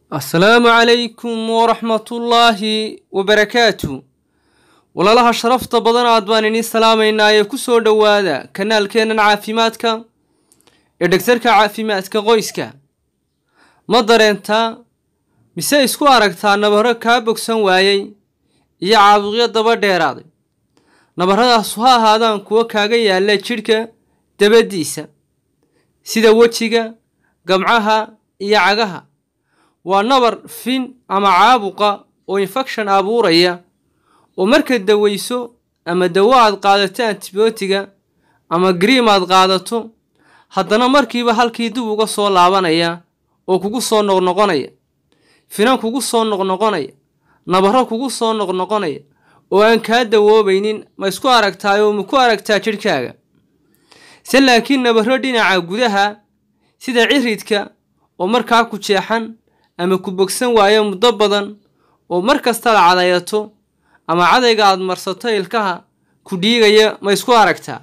asalaamu calaykum waraxmatullaahi wabarakaatu walaalaha sharafta badan aad baan idiin salaamaynaa ee ku soo dhowaada kanaalkeennan caafimaadka ee dhegtarka caafimaadka qoyska ma dareentaa mise isku aragtaa nabaro kaa bogsan waayey iyo caabuqyo daba dheeraaday nabarradaasu ha ahaadaan kuwo kaaga yaalla jidhka dabaddiisa sida wejiga gamcaha iyo cagaha waa nabar fin ama caabuqa oo infekshan abuuraya oo marka daweyso ama dawo aad qaadato antibiyootiga ama griim aad qaadato haddana markiiba halkii dib uga soo laabanaya oo kugu soo noqnoqonaya finan kugu soo noqnoqonaya nabaro kugu soo noqnoqonaya oo aan kaa dawoobaynin ma isku aragtaayoo ma ku aragtaa jidhkaaga se laakiin nabaro dhinaca gudaha sida ciridka oo markaa ku jeexan ama ku bogsan waayo muddo badan oo mar kasta la cadayato ama cadayga aad marsato ilkaha ku dhiigaya ma isku aragtaa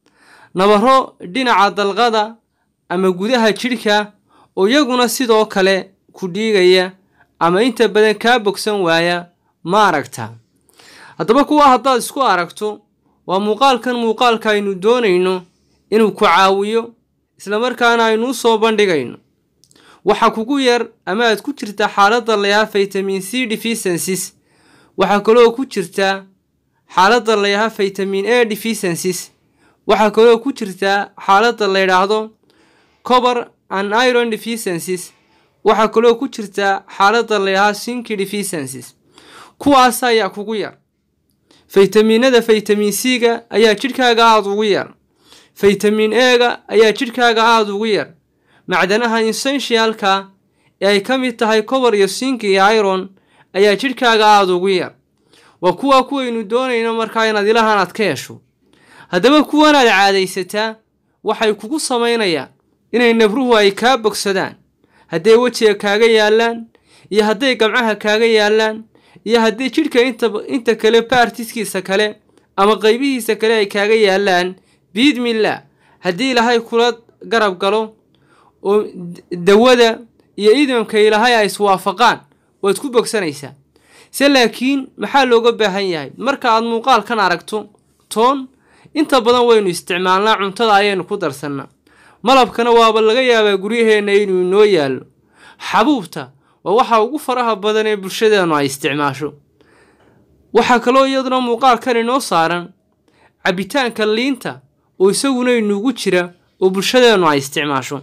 nabaro dhinaca dalqada ama gudaha jidhka oo iyaguna sidoo kale ku dhiigaya ama inta badan kaa bogsan waaya ma aragtaa haddaba kuwa haddaad isku aragto waa muuqaalkan muuqaalka aynu doonayno inuu ku caawiyo islamarkaana aynu u soo bandhigayno waxaa kugu yar ama aad ku jirtaa xaaladda layaha vitamin c deficiencies waxaa kaloo ku jirtaa xaaladda layaha vitamin a deficiencies waxaa kaloo ku jirtaa xaaladda la yidhaahdo cober and iron deficiencies waxaa kaloo ku jirtaa xaaladda layahaa sinki deficiencies kuwaas ayaa kugu yar faytamiinada vitamin c-ga ayaa jidhkaaga aada ugu yar vitamin e-ga ayaa jidhkaaga aada ugu yar macdanaha insenshialka ee ay ka mid tahay cober iyo sink iyo iron ayaa jidhkaaga aada ugu yar waa kuwaa kuwaynu doonayno markaa inaad ilahan aad ka hesho haddaba kuwanaad caadaysataa waxay kugu samaynayaan inay nabruhu ay kaa bogsadaan hadday wejiga kaaga yaallaan iyo hadday gamcaha kaaga yaallaan iyo haddii jidhka inta inta kale baartiskiisa kale ama qaybihiisa kale ay kaaga yaallaan biidmillah haddii ilaahay kula garab galo oo dawada iyo idamka ilaahay ay iswaafaqaan waad ku bogsanaysaa se laakiin maxaa looga baahan yahay marka aad muuqaalkan aragto toon inta badan waynu isticmaalnaa cuntada ayaynu ku darsannaa malabkana waaba laga yaabaa guryaheenna inuu inoo yaallo xabuubta waa waxa ugu faraha badan ee bulshadeennu ay isticmaasho waxaa kaloo iyaduna muuqaalkan inoo saaran cabbitaanka liinta oo isaguna inuugu jira oo bulshadeennu ay isticmaasho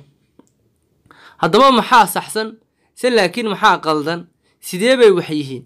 haddaba maxaa saxsan se laakiin maxaa qaldan sidee bay wax yihiin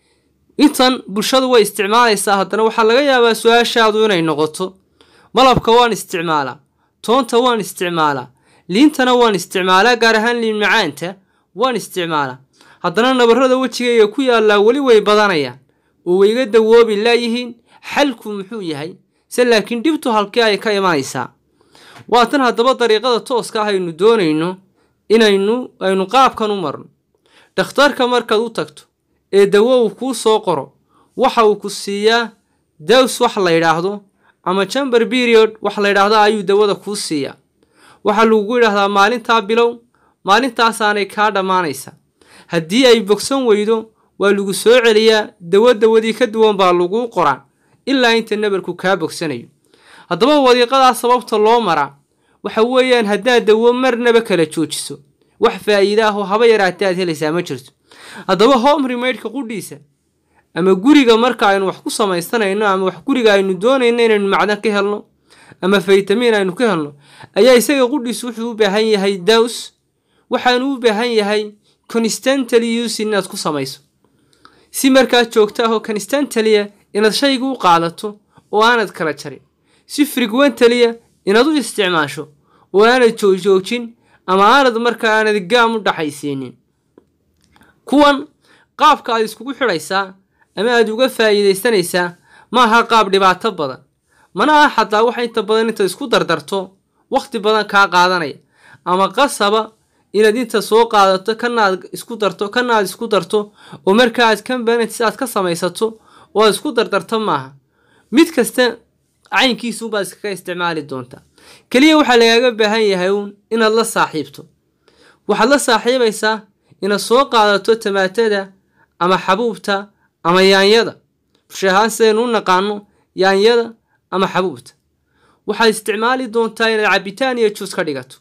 intan bulshadu way isticmaalaysaa haddana waxaa laga yaabaa su-aashaadu inay noqoto malabka waan isticmaalaa toonta waan isticmaalaa liintana waan isticmaalaa gaar ahaan liin macaanta waan isticmaalaa haddana nabarrada wejigayga ku yaallaa weli way badanayaan oo wayga dawoobi laayihiin xalku muxuu yahay se laakiin dhibtu halkii ay ka imanaysaa waa tan haddaba dariiqada tooska ah aynu doonayno inaynu aynu qaabkan u marno dhakhtarka markaad u tagto ee dawo uu kuu soo qoro waxa uu ku siiyaa daws wax la yidhaahdo ama jamber period wax la yidhaahdo ayuu dawada kuu siiyaa waxaa lagugu yidhaahdaa maalintaa bilow maalintaasaanay kaa dhammaanaysaa haddii ay bogsan weydo waa lagu soo celiyaa dawo dawadii ka duwan baa laguu qoraa ilaa inta nabarku kaa bogsanayo haddaba wadiiqadaa sababta loo maraa waxa weeyaan haddaad dawo marnaba kala joojiso wax faa'iida ah oo haba yaraatee aad helaysaa ma jirto haddaba home remaidka qudhiisa ama guriga marka aynu wax ku samaysanayno ama wax guriga aynu doonayno inaynu macdan ka helno ama faytamiin aynu ka helno ayaa isaga qudhiisu wuxuu u baahan yahay daws waxaanu u baahan yahay constantly use inaad ku samayso si markaas joogto ah oo constantalia inaad shayga u qaadato oo aanad kala jarin si frequentalia inaad u isticmaasho oo aanad joogjoojin ama aanad markaa aanad gaam u dhaxaysiinin kuwan qaabka aad iskugu xidhaysaa ama aad uga faa'iidaysanaysaa ma aha qaab dhibaato badan mana ah xataa waxa inta badan inta isku dardarto wakhti badan kaa qaadanaya ama qasaba inaad inta soo qaadato kana aad isku darto kana aad isku darto oo markaa aad combanits aad ka samaysato oo aad isku dardarto maaha mid kasta caynkiisuunbaad iskaga isticmaali doontaa keliya waxaa lagaaga baahan yahay uun inaad la saaxiibto waxaad la saaxiibaysaa inaad soo qaadato tamaatada ama xabuubta ama yaanyada bulsha ahaan sidaynu u naqaano yaanyada ama xabuubta waxaad isticmaali doontaa inaad cabitaan iyo juus ka dhigato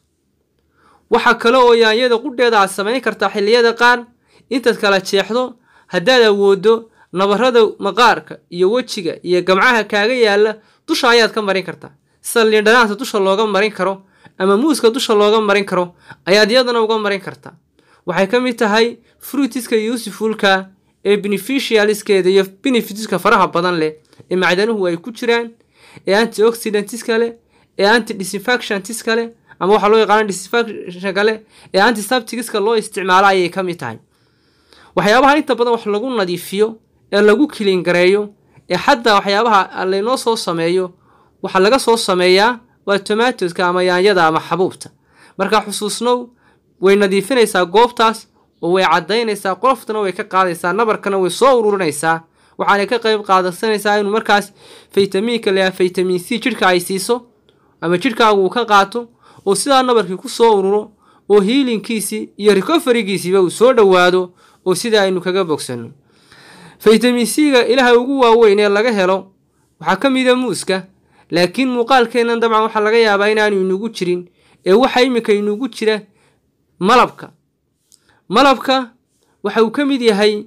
waxaa kale oo yaanyada qudheeda aad samayn kartaa xilliyada qaar intaad kala jeexdo haddaad awooddo nabarada maqaarka iyo wejiga iyo gamcaha kaaga yaalla dusha ayaad ka marin kartaa sida liindhanaanta dusha looga marin karo ama muuska dusha looga marin karo ayaad iyadana uga marin kartaa waxay ka mid tahay fruitiska usefulka ee beneficialiskeeda iyo benefitiska faraha badan leh ee macdanuhu ay ku jiraan ee antioxidantska leh ee anti disinfactiontiska leh ama waxaa loo yaqaana disinfactionka leh ee antiseptigiska loo isticmaalo ayay ka mid tahay waxyaabaha inta badan wax lagu nadiifiyo ee lagu kilingareeyo ee xataa waxyaabaha laynoo soo sameeyo waxaa laga soo sameeyaa waa tomatoska ama yaanyada ama xabuubta markaa xusuusnow way nadiifinaysaa goobtaas oo way caddaynaysaa qoloftana way ka qaadaysaa nabarkana way soo ururinaysaa waxaanay ka qayb qaadasanaysaa inuu markaas faytamiinka leeyaha faytamiin c jidhka ay siiso ama jidhkaagu uu ka qaato oo sidaa nabarkii ku soo ururo oo hiilinkiisii iyo recoferigiisiiba uu soo dhowaado oo sida aynu kaga bogsanno faytamiin c-ga ilaha ugu waaweyn ee laga helo waxaa ka mida muuska laakiin muuqaalkeennan dabcan waxaa laga yaabaa inaanu inugu jirin ee waxa iminka inugu jira malabka malabka waxa uu ka mid yahay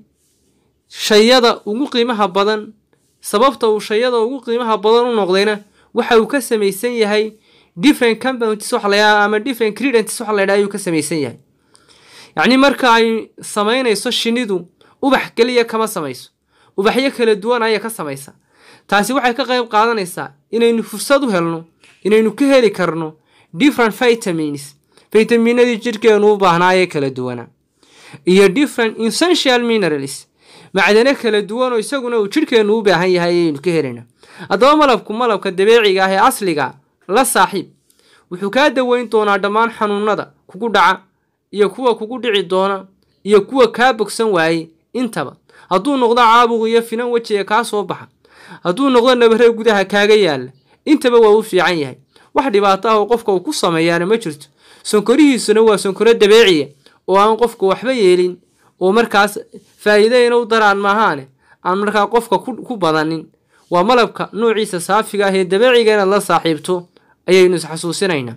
shayada ugu qiimaha badan sababta uu shayada ugu qiimaha badan u noqdayna waxa uu ka samaysan yahay different compounds waxa la yidhaha ama different credents waxa la yidhaha ayuu ka samaysan yahay yacni marka ay samaynayso shinidu ubax keliya kama samayso ubaxyo kala duwan ayay ka samaysaa taasi waxay ka qayb qaadanaysaa inaynu fursad u helno inaynu ka heli karno different vitamins faytaminadii jidhkeenu u baahnaa ee kala duwanaa iyo different essential minerals macdano kala duwan oo isaguna uu jidhkeennu u baahan yahay ayaynu ka helayna haddaba malabku malabka dabeeciga ah ee asliga la saaxiib wuxuu kaa daweyn doonaa dhammaan xanuunada kugu dhaca iyo kuwa kugu dhici doona iyo kuwa kaa bogsan waayey intaba hadduu noqdo caabuq iyo finan wejiga kaa soo baxa hadduu noqdo nabare gudaha kaaga yaalla intaba waa u fiican yahay wax dhibaato ah oo qofka uu ku sameeyaana ma jirto sonkorihiisuna waa sonkoro dabeeciya oo aan qofka waxba yeelin oo markaas faa'iidayna u daraan maahaane aan markaa qofka ku badanin waa malabka noociisa saafiga ah ee dabeeciga inaad la saaxiibto ayaynu isxasuusinaynaa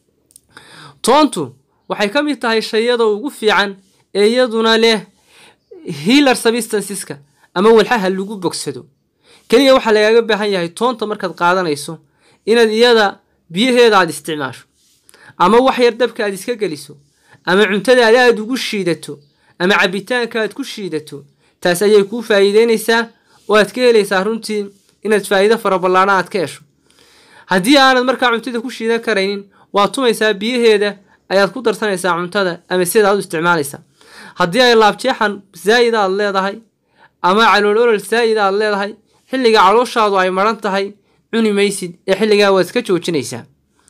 toontu waxay ka mid tahay shayada ugu fiican ee iyaduna leh healer substanceska ama walxaha lagu bogsado keliya waxaa lagaaga baahan yahay toonta markaad qaadanayso inaad iyada biyaheeda aad isticmaasho ama wax yar dabka aad iska geliso ama cuntadaada aad ugu shiidato ama cabitaanka aad ku shiidato taas ayay kuu faa'iideynaysaa oo aad ka helaysaa runtii inaad faa'iido faraballaana aad ka hesho haddii aanad markaa cuntada ku shiidan karaynin waad tumaysaa biyaheeda ayaad ku darsanaysaa cuntada ama sidaad u isticmaalaysaa haddii ay laabjeexan zaa'id aad leedahay ama calool olol zaa'id aad leedahay xilliga calooshaadu ay maran tahay cuni maysid ee xilligaa waad iska joojinaysaa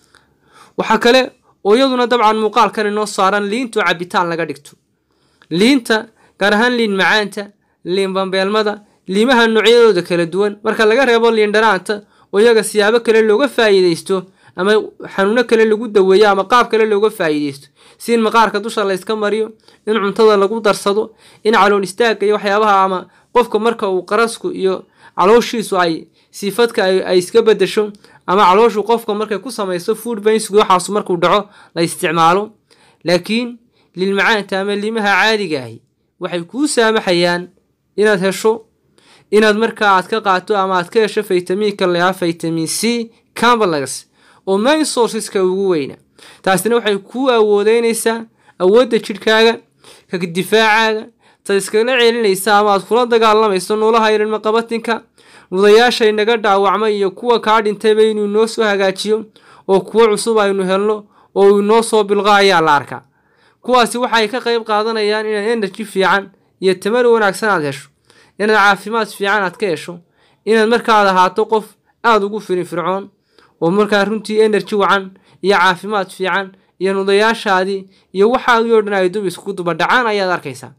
waxaa kale oo iyaduna dabcan muuqaalkan inoo saaran liintu cabitaan laga dhigto liinta gaar ahaan liin macaanta liin bambeelmada liimaha noocyadooda kala duwan marka laga reebo liin dhanaanta oo iyaga siyaabo kale looga faa'iidaysto ama xanuuno kale lagu daweeyo ama qaab kale looga faa'iidaysto si in maqaarka dusha layska mariyo in cuntada lagu darsado in calool istaagga iyo waxyaabaha ama qofka marka uu qarasku iyo calooshiisu ay siifadka ay iska bedesho ama calooshu qofka markay ku samayso food bainsgu waxaasu markuu dhaco la isticmaalo laakiin lilmacaanta ama liimaha caadiga ahi waxay kuu saamaxayaan inaad hesho inaad markaa aad ka qaato ama aad ka hesho faytamiinka layaa faytamin c cambalax oo main sourceska ugu weyna taasina waxay kuu awoodeynaysaa awoodda jidhkaaga ka difaacaaga tad iskala celinaysa ama aad kula dagaalamayso noolaha ilma qabatinka nudayaashay naga dhaawacmay iyo kuwa kaa dhintayba inuu inoo soo hagaajiyo oo kuwo cusub aynu helno oo uu inoo soo bilqa ayaa la arkaa kuwaasi waxay ka qayb qaadanayaan inaad energy fiican iyo tamar wanaagsan aad hesho inaad caafimaad fiican aad ka hesho inaad markaad ahaato qof aada ugu firinfircoon oo markaa runtii energy wacan iyo caafimaad fiican iyo nudayaashaadii iyo waxaadii oo dhan ay dub iskugu dubadhacaan ayaad arkaysaa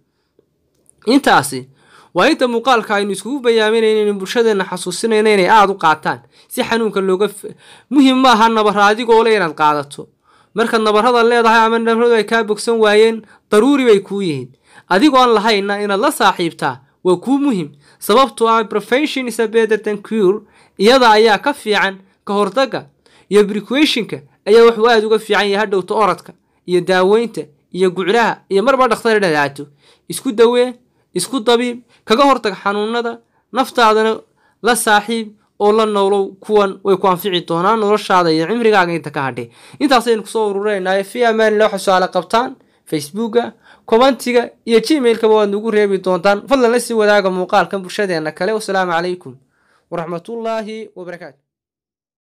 intaasi waa inta muuqaalka aynu iskugu bayaaminayna inaynu bulshadeenna xasuusinayna inay aada u qaataan si xanuunka looga muhim ma aha nabara adigoo le inaad qaadato markaad nabarada leedahay ama nabaradu ay kaa bogsan waayeen daruuri bay kuu yihiin adigoo aan lahayna inaad la saaxiibtaa waa kuu muhim sababtoo ah prevention is a better than cure iyada ayaa ka fiican ka hortagga iyo prequationka ayaa wuxuu aada uga fiican yahay hadhowta oradka iyo daaweynta iyo guclaha iyo marba dhakhtar dhadaato isku dawee isku dabiib kaga hortag xanuunada naftaadana la saaxiib oo la noolow kuwan way ku anfici doonaan noloshaada iyo cimrigaaga inta ka hadhay intaasaynu kusoo ururinaynaay fi amaanila waxa su-aale qabtaan facebooka commentiga iyo gmailkaba waad nagu reebi doontaan fadlan la sii wadaaga muuqaalkan bulshadeena kale wasalaamu calaykum waraxmatullaahi wabarakaatu